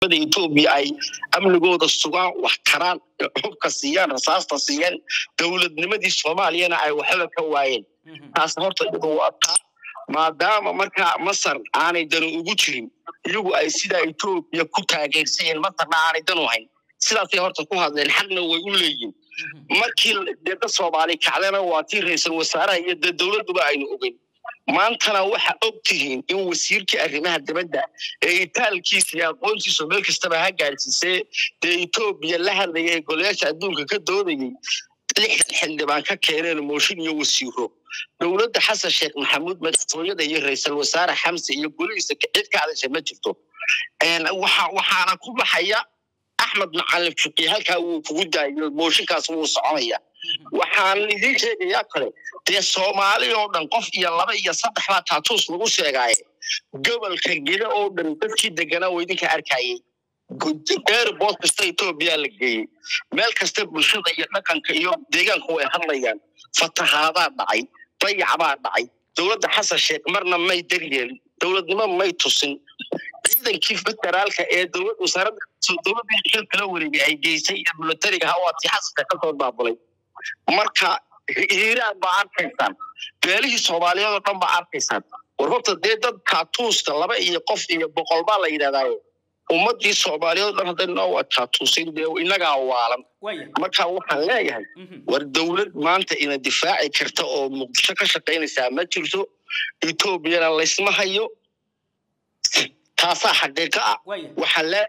ciidamada etoobiya ay amnigooda sugaan wax karaan xubka siiyaan rasaasta siiyaan dowladnimadii soomaaliyana ay waxba ka waayeen taas horta iyadu waa taa maadaama markaa masar aanay danu ugu jirin iyagu ay sidaa etoobiya ku taageersayeen masarna aanay danu hayn sidaasay horta ku hadleen xaqna way u leeyihin markii deeda soomaali kacdana waa tii ra-iisul wasaaraha iyo dee dowladduba aynu ogeyn maantana waxa og tihiin in wasiirkii arrimaha dibadda ee itaalkiisa iyo aqoontiisu meel kastaba ha gaadhsiisee dee etoobiya la hadlaya ee golayaasha adduunka ka doodayay lixdan xildhibaan ka keeneen mooshin iyo wasiiro dowladda xasan sheekh maxamuud madaxtooyada iyo ra-iisul wasaare xamse iyo golihiisa cid ka hadasha ma jirto waxa waxaana ku baxaya axmed macalin fiqi halkaa wuu kugu daayo mooshinkaas wuu soconaya waxaan idiin sheegayaa kale dee soomaali oo dhan qof iyo laba iyo saddex baa taatuus lagu sheegaaye gobolka gida oo dhan dadkii deganaa oo idinka arkayay airport kasta etoobiya la geeyey meel kasta bulshada iyo dhaqanka iyo deegaanku way hadlayaan fatahaadaa dhacay dayac baa dhacay dowladda xasan sheekh marna may daryeelin dowladnimo may tusin ciidankii federaalka ee dowlad wasaaradda dowladda xilkala wareegay ay geysay iyo militariga hawaatii xasanka kasoo daabulay marka hiiraan baa arkaysaan beelihii soomaaliyeed oo dhan baa arkaysaan war horta dee dad kaatuuska laba iyo qof iyo boqol baa la yidhahdaaye ummadii soomaaliyeed oo dhan hadday noo waa kaatuusin dee inagaa waalan marka waxaan leeyahay war dowlad maanta ina difaaci karta oo muqdisho ka shaqaynaysaa ma jirto etoobiyana laysma hayo taasaa xaqiiqo ah waxaa lee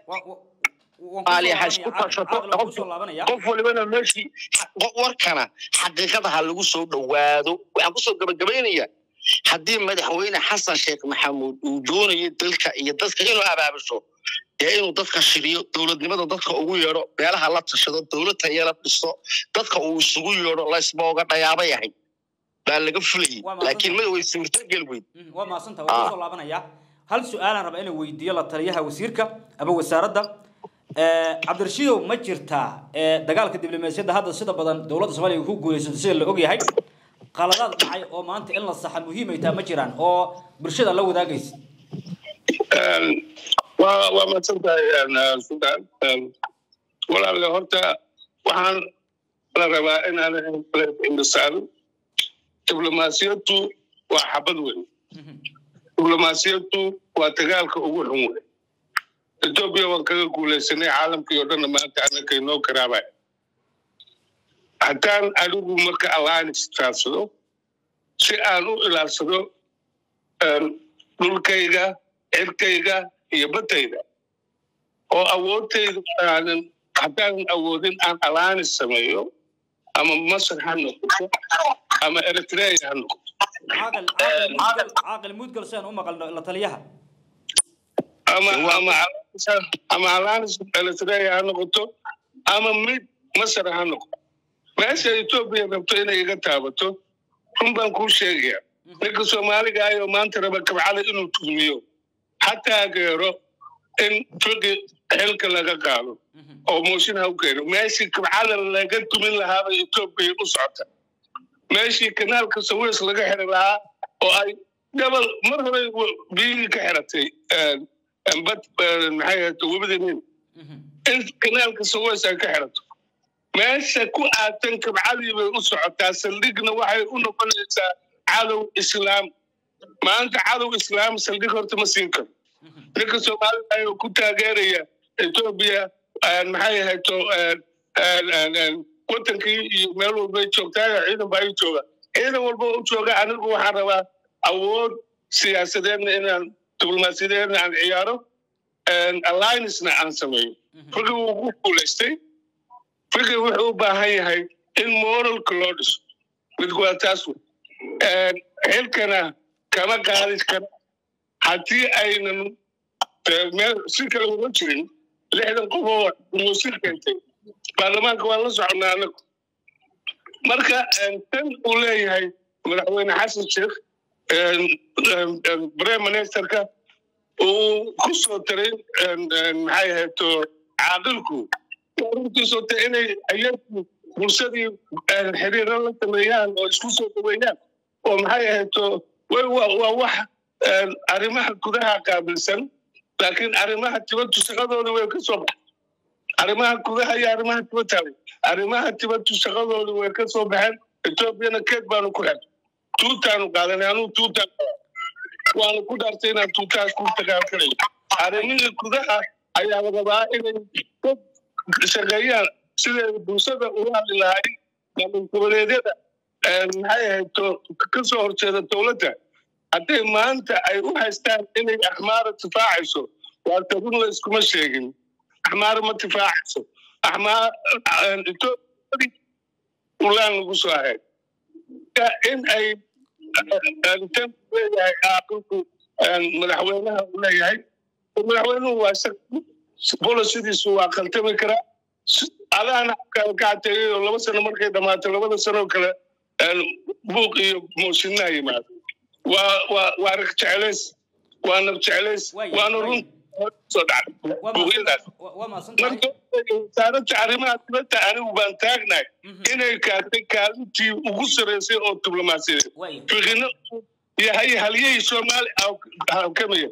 qof walibana meeshii warkana xaqiiqada ha lagu soo dhowaado waxaan kusoo gabagabaynayaa haddii madaxweyne xasan sheekh maxamuud uu doonayo dalka iyo dadka inuu abaabisho dee inuu dadka shiriyo dowladnimada dadka ugu yeedho meelaha la tashado dowlad tayala dhiso dadka uu isugu yeedho laysbooga dhayaaba yahay baa laga fulayay laakiin mada way suurtogel weyd waa maasanta waa kusoo laabanaya hal su-aalaan raba inaan weydiiyo la taliyaha wasiirka ama wasaaradda cabdirashiidow ma jirtaa dagaalka diblomaasiyadda hadda sida badan dowladda soomaaliya ku guulaysato sida la ogyahay qaladaad dhacay oo maanta in la saxa muhiim ay tahay ma jiraan oo bulshada la wadaagaysa waa waa madsantahay sudan walaalle horta waxaan la rabaa inaan indhasaan diblomaasiyaddu waa xabad weyn diblomaasiyaddu waa dagaalka ugu xun weyn etoobiya waan kaga guulaysanay caalamkii oo dhanna maanta annakay noo garaabay haddaan anigu marka alliance raadsado si aan u ilaalsado dhulkayga cirkayga iyo baddayda oo awoodtayda aanan haddaanan awoodin aan alliance sameeyo ama masar ha noqoto ama eritrea ha noqoto caaqil mudgal si aan u maqalno la taliyaha ama ama ama alliance eritrea ha noqoto ama mid masar ha noqoto meesha etoobiya rabto inay iga taabato run baan kuu sheegaya ninka soomaaliga ayoo maanta raba kabcada inuu tumiyo ha taageero in turki xilka laga qaado oo mooshin ha u keeno meeshii kabcada laga tumin lahaaba etoobiya u socota meeshii kanaalka sawis laga xiri lahaa oo ay gabal mar hore biyihii ka xiratay bad maxay ahayto webida nin in kanaalka sawis ay ka xirato meesha ku aatan kabcadii bay u socotaa saldhigna waxay u noqonaysaa cadow islaam maanta cadow islaam saldhig horta ma siin karo ninka soomaalida ayuu ku taageeraya etoobiya maxay ahayto wadankii iyo meel walbay joogtaa ciidan baa ii jooga ciidan walba u jooga anigu waxaan rabaa awood siyaasadeedna inaan diblomaasiyadeedna aan ciyaaro alliancena aan sameeyo ragii wuu ku guulaystay fikir wuxuu u baahan yahay in moralka loo dhiso mid waa taas xilkana kama qaadi kara haddii aynan meel si kale uga jirin lixdan qof oo muusir keentay baarlamaanka waan la soconnaa anagu marka tan uu leeyahay madaxweyne xasan sheekh prime ministerka uu ku soo taray maxay ahayto caaqilku runtiisoo ta inay ayagu bulshadii xiriiro la sameeyaan oo isku soo dhaweeyaan oo maxay ahayto waa wax arrimaha gudaha qaabilsan laakiin arrimaha tibaddu shaqadooda way ka soo baxeen arrimaha gudaha iyo arrimaha tibadda arrimaha tibaddu shaqadooda way ka soo baxeen etoobiyana keed baanu ku xirnay tuutaanu qaadanay anuu tuutaan waanu ku dhaartay inaan tuutaas ku dagaalgalayo arrimihii gudaha ayaa la rabaa inay dad shaqeeyaan siday bulshada ula hadli lahayd maamul goboleedyada maxay ahayd ka soo horjeeda dowladda hadday maanta ay u haystaan inay axmaara tifaacayso waa tabin la iskuma sheegin axmaara ma tifaacayso axmaar etoobiyadii ulaan lagu soo ahayd in ay tan leeyahay aqalku madaxweynaha uu leeyahay madaxweynuhu waa bolosidiisu waa khaltami karaa adaana ka cateeyay oo laba sano markay dhammaato labada sanoo kale buuq iyo mooshinaa yimaado waa waa waa rag jeclays waa nab jeclays waana run soo dhacday buuqyadaas marka wasaaradda arrimaha dibadda anigu baan taagnahay inay kaatay kaalintii ugu sarreysay oo diblomaasiyadeed fiqino yahay halyahii soomaali halkamaya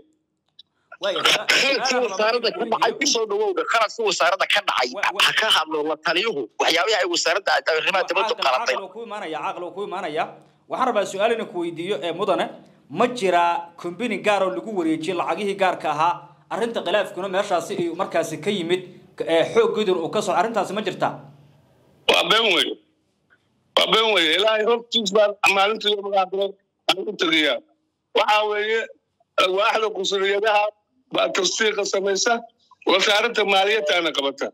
wasaaradda ka dhacay kusoo dhawowda qaladka wasaaradda ka dhacay ha ka hadlo la taliyuhu waxyaabaha ay wasaaradda arrimaha dibaddu qalatay ku imaanaya caaqil ku imaanaya waxaan rabaa su-aal inaan ku weydiiyo ee mudane ma jiraa kombini gaar oo lagu wareejiyey lacagihii gaarka ahaa arrinta khilaafkuna meeshaasi iyo markaasi ka yimid xooggeedun uu ka soo arrintaasi ma jirtaa waa been weye waa been weye ilaahay hortiis baan maalinta iyo magacaabire aan u tegayaa waxaa weeye waaxda qusuriyadaha baa tasdiiqa samaysa wasaaradda maaliyadtaana qabata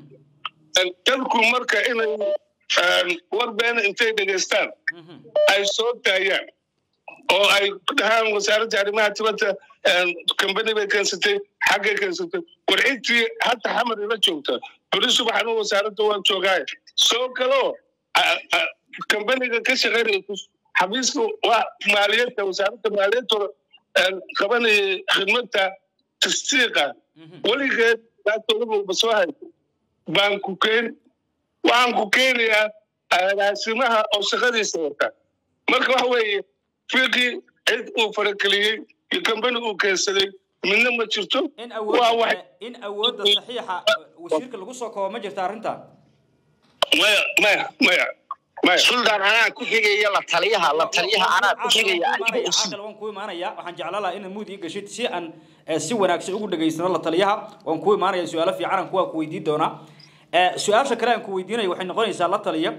dadku marka inay war beena intay dhegaystaan ay soo daayaan oo ay dhahaan wasaaradda arrimaha dibadda kambani bay keensatay xaggay keensatay warcintii hadda xamar ila joogta beri subaxna wasaaradda waan joogaay soo galoo kambaniga ka shaqaynaya xafiiska waa maaliyadda wasaaradda maaliyadda qabanaya khidmadda tasdiiqa weligeed daatolaba soo haysa baan ku keen waxaan ku keenayaa agaasimaha oo shaqadiisa wata marka waxa weeye fiqii cid uu farageliyey iyo kambani uu keensaday midna ma jirto in awoodda in awoodda saxiixa wasiirka lagu soo koobo ma jirta arrintan maya maya maya maya suldaan anaa ku xigaya la taliyaha la taliyaha anaa ku xigaya caaqil waan ku imaanaya waxaan jeclaan lahaa inaad muud ii gashid si aan si wanaagsan ugu dhegaysano la taliyaha waan ku imaanaya su-aalo fiicanan kuwaa ku weydiin doonaa su-aasha kale aan ku weydiinaya waxay noqonaysaa la taliya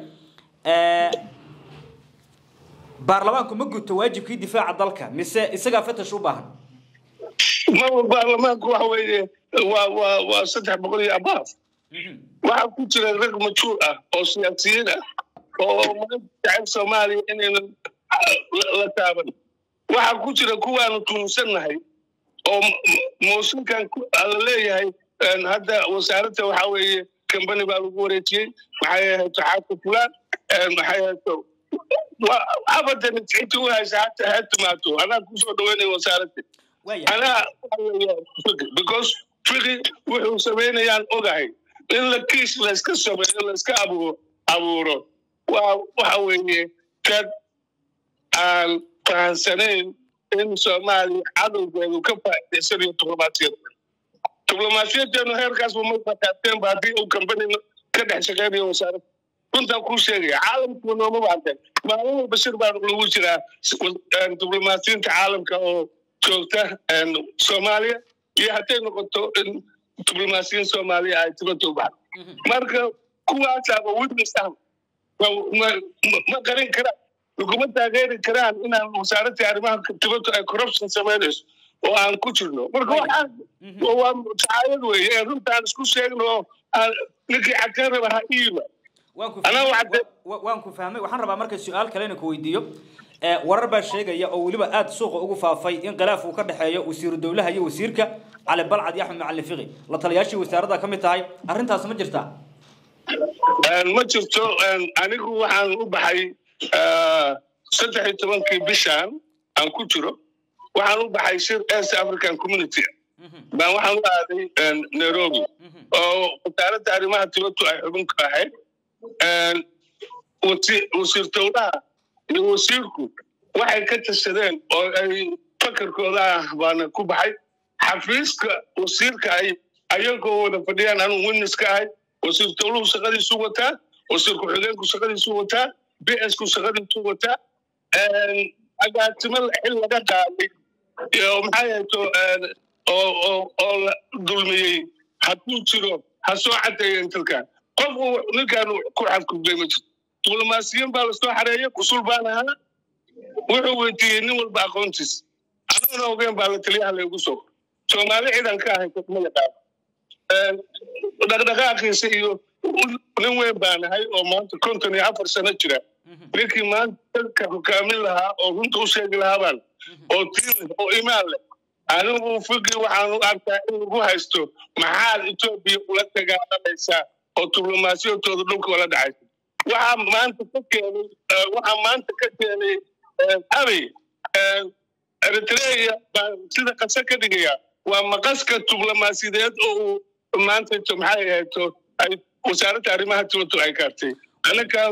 baarlamaanku ma guto waajibkii difaaca dalka mise isagaa fatash u baahan maba baarlamaanku waxa weeye waa waa waa saddex boqol iyo abaaf waxaa ku jira rag majuur ah oo siyaasiyiin ah oo maanta jecel soomaaliya inaynan la taaban waxaa ku jira kuwaanu tuunsannahay oo mooshinkan la leeyahay hadda wasaaradda waxaa weeye kambani baa lagu wareejiyey maxay ahayd xaaka fulaan maxay ahayd abadan inta u haysa hata ha timaato anaa kusoo dhaweynaya wasaaradda anaa because fiqi wuxuu samaynayaan ogahay in la kiis layska sameeyo layska abuuro abuuro waa waxa weeye dad aan fahansanayn in soomaaliya cadowgeedu ka faa'idaysanayo diblomaasiyadda diblomaasiyadeenu heerkaasba ma fataateen ba haddii uu kambani ka dhex shaqeynayo wasaaradda runtaan kuu sheegaya caalamku nooma baahden maalin walba shir baan lagu jiraa diblomaasiyiinta caalamka oo joogta soomaaliya iyo hadday noqoto in diblomaasiyiin soomaaliya ay dibadda u baxdo marka kuwaasaaba witness ah ma qarin karaan laguma taageeri karaan inaan wasaaradda arrimaha dibadda ay corruption samaynayso oo aan ku jirno marka waxaan waa tacaayad weeye ee runtaan isku sheegno oo ninkii cadeen raba ha iiba waan ku fahmay waxaan rabaa marka su-aal kale inaan ku weydiiyo warar baa sheegaya oo weliba aada suuqa ugu faafay in khilaaf uu ka dhexeeyo wasiiru dowlaha iyo wasiirka cali balcad iyo axmed macalin fiqi la taliyaashii wasaaradda ka mid tahay arrintaas ma jirtaa ma jirto anigu waxaan u baxay saddex iyo tobankii bishan aan ku jiro waxaan u baxay shir east african community baan waxaan u aaday nairobi oo wasaaradda arrimaha dibaddu ay xubin ka ahayd wasiir dowlaha iyo wasiirku waxay ka tashadeen oo ay fakarkooda ah baana ku baxay xafiiska wasiirka ay ayagoo wada fadhiyaan anuu witness ka ahay wasiir dowluhu shaqadiisu wataa wasiir ku-xigeenku shaqadiisu wataa b s ku shaqadiisu wataa agaasimo xil laga qaaday maxaa yahato oo la dulmiyey hadduu jiro ha soo cadeeyeen dalkan qofku ninkan ku xadgudbay ma jirto diblomaasiyiin baa lasoo xareeyay kusul baan ahaa wuxuu weydiiyey nin walba aqoontiis aniguna ogeen baa la taliyaha laygu soo soomaali ciidan ka ahay ma yaqaan dhaqdhaqaaqiisa iyo nin weyn baan ahay oo maanta konton iyo afar sano jira ninkii maanta dadka hogaamin lahaa oo runta u sheegi lahaa baan oo tiim oo imaan leh anigu fikri waxaan u arkaa in lagu haysto maxaad etoobiya ula dagaalamaysaa oo diblomaasiyadooda dhulka ula dhacaysa waxaa maanta ka keenay waxaa maanta ka keenay abey eritrea baa sida qase ka dhigaya waa maqaska diblomaasiyadeed oo uu maanta maxay ahayto ay wasaaradda arrimaha dibaddu ay gaartay anaga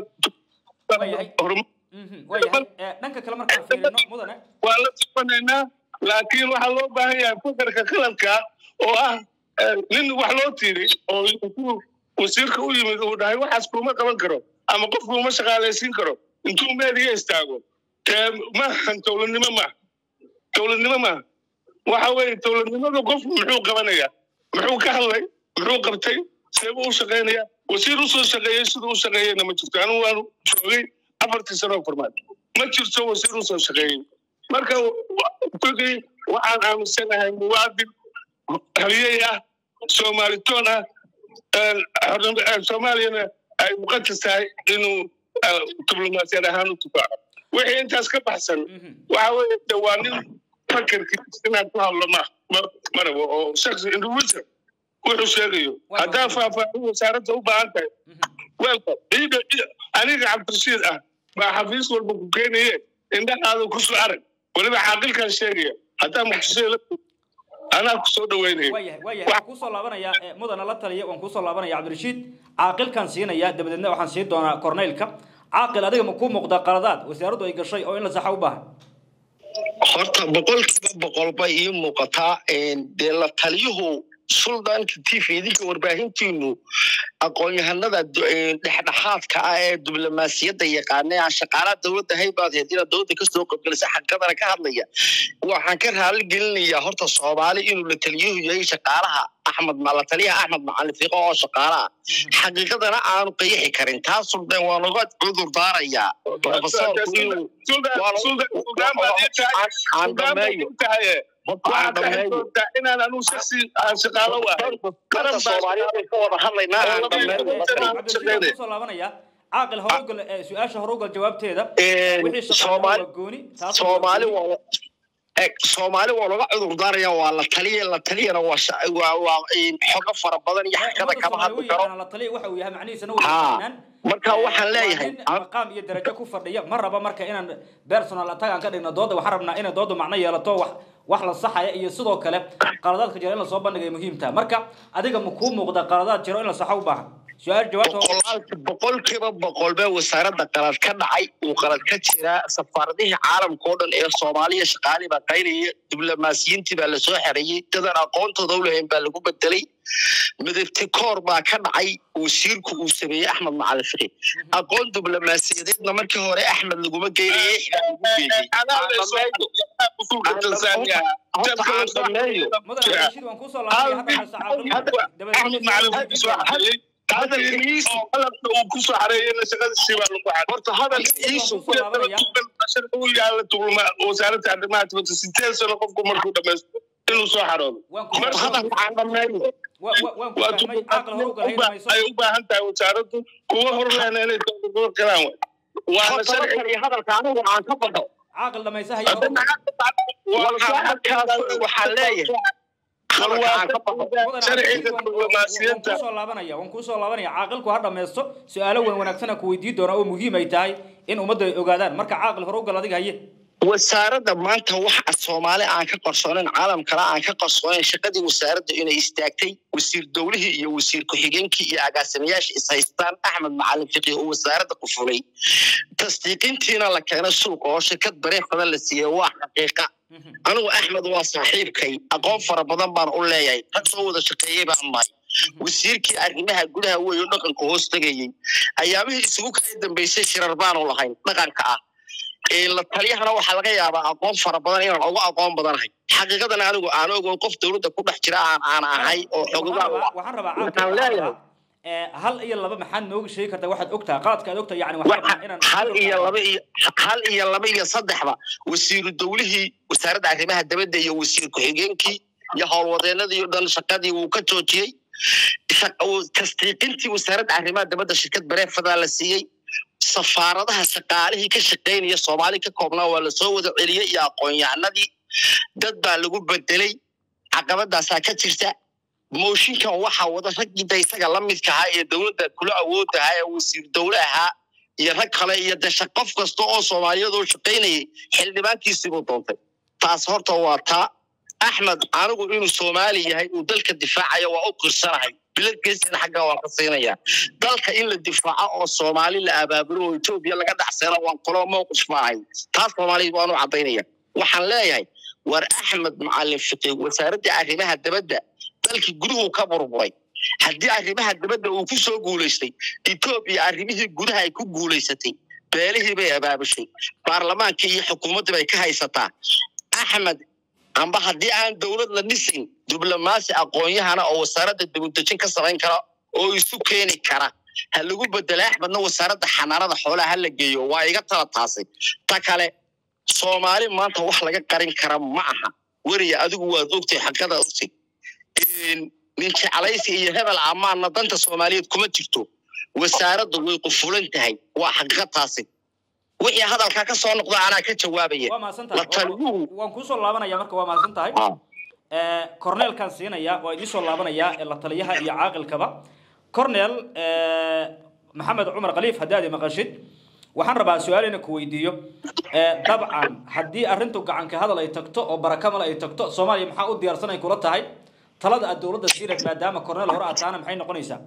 dhanka kale markaan fiirino mudane waa la sifanaynaa laakiin waxaa loo baahan yahay fakarka qaladka oo ah nin wax loo tiiri oo intuu wasiirka u yimid uu dhahay waxaas kuma qaban karo ama qof kuma shaqaalaysiin karo intuu meediga istaago maahan dowladnimo maaha dowladnimo maaha waxa weeye dowladnimada qof muxuu qabanaya muxuu ka hadlay muxuu qabtay seebuu u shaqaynaya wasiir usoo shaqeeyey siduu u shaqeeyeyna ma jirto anigu waanu joogay afartii sano farmaad ma jirto wasiir usoo shaqeeyey marka fikri waxaan aaminsanahay muwaadin haliyey ah soomaalitoon ah soomaaliyana ay muqadas tahay inuu diblomaasiyad ahaan u tufaaco wixii intaas ka baxsan waxa weeye de waa nin fakarkiis inaad ku hadlo ma marabo oo shaksi individual wuxuu sheegayo haddaa faahfaahin wasaaradda u baahan tahay welcome aniga cabdirashiid ah baa xafiis walba ku keenaye indhahaada kusoo arag weliba caaqilkan sheegaya haddaa muqdisho anaa kusoo dhaweynaya waayahay waayahay waan kuusoo laabanaya mudana la taliya waan kuusoo laabanaya cabdirashiid caaqilkan siinaya dabadeedna waxaan siin doonaa corneylka caaqil adiga ma kuu muuqda qaladaad wasaaraddu ay gashay oo in la saxa u baahan horta boqolkiiba boqol bay ii muuqataa dee la taliyuhu suldaanka t v idinka warbaahintiinu aqoon-yahanada dhexdhexaadka ah ee diblomaasiyadda yaqaana aan shaqaalaha dowladda haybaad heed inaad dowladda kasoo qodgelisa xaqadana ka hadlaya waxaan ka raali gelinayaa horta soomaali inuu la taliyuhu yahay shaqaalaha axmed la taliyaha axmed macalin fiiqo oo shaqaalaha xaqiiqadana aanu qiyixi karin taas suldan waa naga cudur daarayaa profesorku inuu aan dhameeyo inaan anuu shaksi aan shaqaalo ahay qaran soomaaliyeed ka wada hadlaynaa aan dhameeyo soo laabanaya caaqil horogol su-aasha horogol jawaabteeda soomaali soomaali waa soomaali waa laga cudur daaraya waa la taliya la taliyana waa waa xogo fara badan iyo xaqada kama hadli karo la taliya waxa uu yahay macnihiisana ha marka waxaan leeyahay maqaam iyo darajo ku fadhiya ma raba marka inaan personal attack aan ka dhigno dooda waxaan rabnaa inay dooda macno yeelato wax wax la saxaya iyo sidoo kale qaladaadka jira in lasoo bandhigay muhiimtaha marka adiga ma kuu muuqda qaladaad jiro in la saxo u baahan su-aal jawaabta boqolkiiba boqol bee wasaaradda qalad ka dhacay uu qalad ka jiraa safaaradihii caalamka oo dhan ee soomaaliya shaqaalii baa qaynaya diblomaasiyiintii baa lasoo xereeyey dadan aqoontooda u lahayn baa lagu bedelay midabti koor baa ka dhacay wasiirku uu sameeyey axmed macalin fiqi aqoon diblomaasiyadeedna markii hore axmed laguma geynayey axmed macalin soo xareeyey qalabka uu ku soo xareeyeyna shaqadiisii baa lagu xareeyey horta hadalka iisu u yaala tuulma wasaaradda arrimaha dibadda sideed sano qofku markuu dhamaysto inuu soo xaroodo hadalka aan dhameeyo ay u baahan tahay wasaaraddu kuwa horleena inay dowladgoor galaan waana sharci hadalka anigu aan ka badho caaqil dhamaysahay waxaa halkaas waxaa leeyahay kusoo laabanaya waan kusoo laabanaya caaqilku ha dhamaysto su-aalo wan wanaagsan ku weydiin doona oo muhiim ay tahay in ummadda ay ogaadaan marka caaqil hore u gal adiga haye wasaaradda maanta waxa soomaali aan ka qarsoonayn caalam kale aan ka qarsoonayn shaqadii wasaaradda inay istaagtay wasiir dowlihii iyo wasiir ku-xigeenkii iyo agaasimayaasha ishaystaan axmed macalin fiqi oo wasaaradda ku fulay tasdiiqintiina la keenay suuqa oo shirkad bareef badan la siiyey waa xaqiiqa anigu axmed waa saaxiibkay aqoon fara badan baan u leeyahay rag soo wada shaqeeyey baan nahay wasiirkii arrimaha gudaha weeyo dhaqanka hoos tegayey ayaamihii isugu kala dambeysay shirar baanu lahayn dhaqanka ah la taliyahana waxaa laga yaabaa aqoon fara badan inaan uga aqoon badanahay xaqiiqadan anigu aan ogoon qof dowladda ku dhex jira aan aan ahay oo waxaan rabaa waxaan leeyahay hal iyo laba maxaad nooga sheegi kartaa waxaad ogtaha qaladka aad ogtaha yani hal iyo laba iyo hal iyo laba iyo saddexba wasiiru dowlihii wasaaradda arrimaha dabadda iyo wasiir ku-xigeenkii iyo howlwadeenadii o dhan shaqadii wuu ka joojiyey tasdiiqintii wasaaradda arrimaha dabadda shirkad bareefadaa la siiyey safaaradaha shaqaalihii ka shaqaynaya soomaali ka koobnaa waa lasoo wada celiyey iyo aqoon-yahanadii dad baa lagu bedelay caqabadaasaa ka jirta mooshinkan waxaa wada raggiida isaga la midka ahaa ee dowladda kula awood ahaa ee wasiir dowle ahaa iyo rag kale iyo desha qof kasta oo soomaaliyadoo shaqaynayay xildhibaankiisiibuu doontay taas horta waa taa axmed anigu inuu soomaali yahay uu dalka difaacayo waa u qirsanahay biladgeesina xaggaa waan ka siinaya dalka in la difaaco oo soomaali la abaabulo oo etoobiya laga dhacseeno waan qolo mowqif maahay taas soomaaliya waanu caddaynaya waxaan leeyahay war axmed macalin fiqi wasaaradda arrimaha dabadda dalkii guduhu ka burburay haddii arrimaha dabadda uu ku soo guulaystay etoobiya arrimihii gudaha ay ku guulaysatay beelihii bay abaabushay baarlamaankii iyo xukuumaddii bay ka haysataa axmed amba haddii aan dowlad la dhisin diblomaasi aqoon-yahana oo wasaaradda dibudejin ka samayn kara oo isu keeni kara ha lagu bedela axmedna wasaaradda xanaanada xoolaha ha la geeyo waa iga tala taasay ta kale soomaali maanta wax laga qarin kara ma aha weriya adigu waad ogtay xaqada ogtay nin jeclaysi iyo hebel amaanna danta soomaaliyeed kuma jirto wasaaraddu way qufulan tahay waa xaqiiqa taasi wixii hadalkaa ka soo noqda anaa ka jawaabaya waa mahadsan tahay waan kuusoo laabanaya marka waa mahadsan tahay corneelkaan siinaya waa idiin soo laabanaya la taliyaha iyo caaqilkaba cornel maxamed cumar khaliif haddii aad maqashid waxaan rabaa su-aal ina ku weydiiyo dabcan haddii arrintu gacanka hadal ay tagto oo barakamal ay tagto soomaaliya maxaa u diyaarsan ay kula tahay talada aad dowladda siineed maadaama cornel hore aad taana maxay noqonaysaa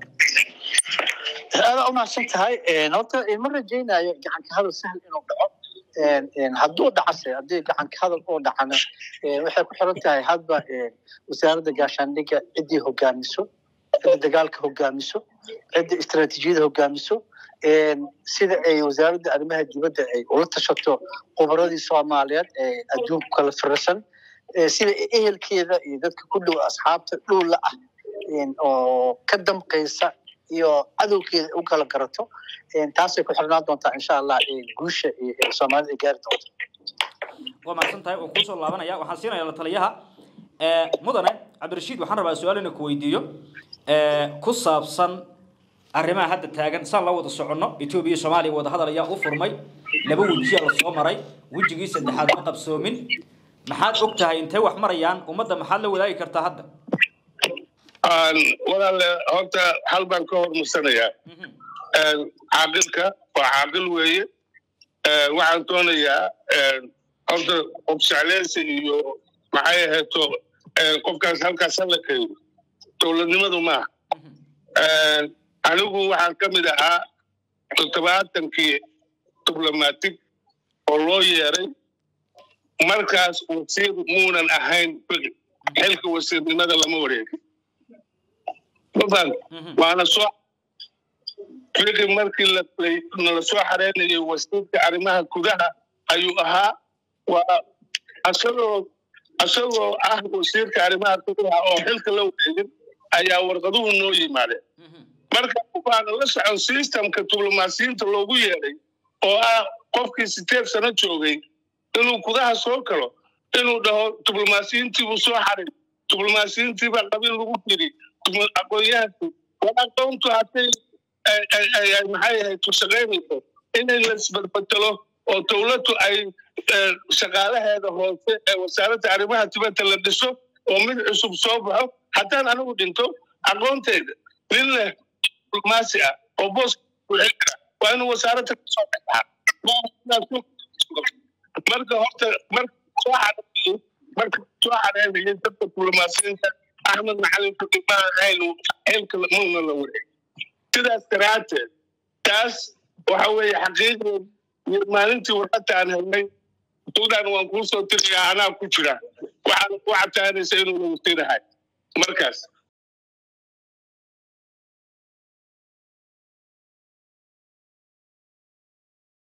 aada umahadsan tahay horta ma rajaynayo gacanka hadal sahal inuu dhaco hadduu dhacase haddii gacanka hadal oo dhacana waxay ku xiran tahay hadba wasaaradda gaashaandhigga ciddii hogaamiso cidda dagaalka hogaamiso cidda istaraatiijiyada hogaamiso sida ay wasaaradda arrimaha dibadda ay ula tashato khubaradii soomaaliyeed ee adduunku kala firarsan sida ehelkeeda iyo dadka ku dhow asxaabta dhowla ah oo ka damqaysa iyo cadowgeeda u kala garato taasay ku xirnaan doontaa insha allah guusha soomaalida ay gaari doonto waa mahadsan tahay waan kuusoo laabanaya waxaan siinaya la taliyaha mudane cabdirashiid waxaan rabaa su-aal ina ku weydiiyo ku saabsan arrimaha hadda taagan saan la wada soconno etoobiya iyo soomaaliya wada hadal ayaa u furmay laba wejiya la soo maray wejigii saddexaad ma qabsoomin maxaad og tahay intay wax marayaan ummadda maxaad la wadaagi kartaa hadda walaale horta hal baan ka hormarsanayaa caaqilka waa caaqil weeye waxaan doonayaa horta qofsacleysi iyo maxay ahayto qofkaas halkaas hala keeno dowladnimadu maaha anigu waxaan ka mid ahaa toddobaatankii diblomatig oo loo yeeray markaas wasiir muunan ahayn begi xilka wasiirnimada lama wareegin mafan waana soo begi markii nala soo xareynayay wasiirka arrimaha gudaha ayuu ahaa waa asagoo asagoo ah wasiirka arrimaha gudaha oo xilka la wareegin ayaa warqaduhu noo yimaadeen marka baana la socon systemka diblomaasiyiinta loogu yeeday oo ah qofkii sideed sano joogay inuu gudaha soo galo inuu dhaho diblomaasiyiintiibuu soo xarin diblomaasiyiintiibaa qabiil lagu jiri aqoonyahanku war aqoontu hadday maxay ahayd ku shaqaynayso inay laisbadbedelo oo dowladdu ay shaqaalaheeda hoose ee wasaaradda arrimaha dibadda la dhiso oo mid cusub soo baxo haddaan anigu dhinto aqoonteyda nin leh diblomaasi ah oo boos waa inuu wasaaradda kasoo baxaa marka horta marka soo xareeyay marka soo xareynayay dadka diblomaasiyiinta axmed maxalin fudi ma ahayn xilka muuna la wareeg sidaas daraadteed taas waxa weeye xaqiiqdeed iyo maalintii warqadda aan helnay suudaan waan kuu soo tiriyaa anaa ku jira waxaan ku cataanaysa inuu nagu tirahay markaas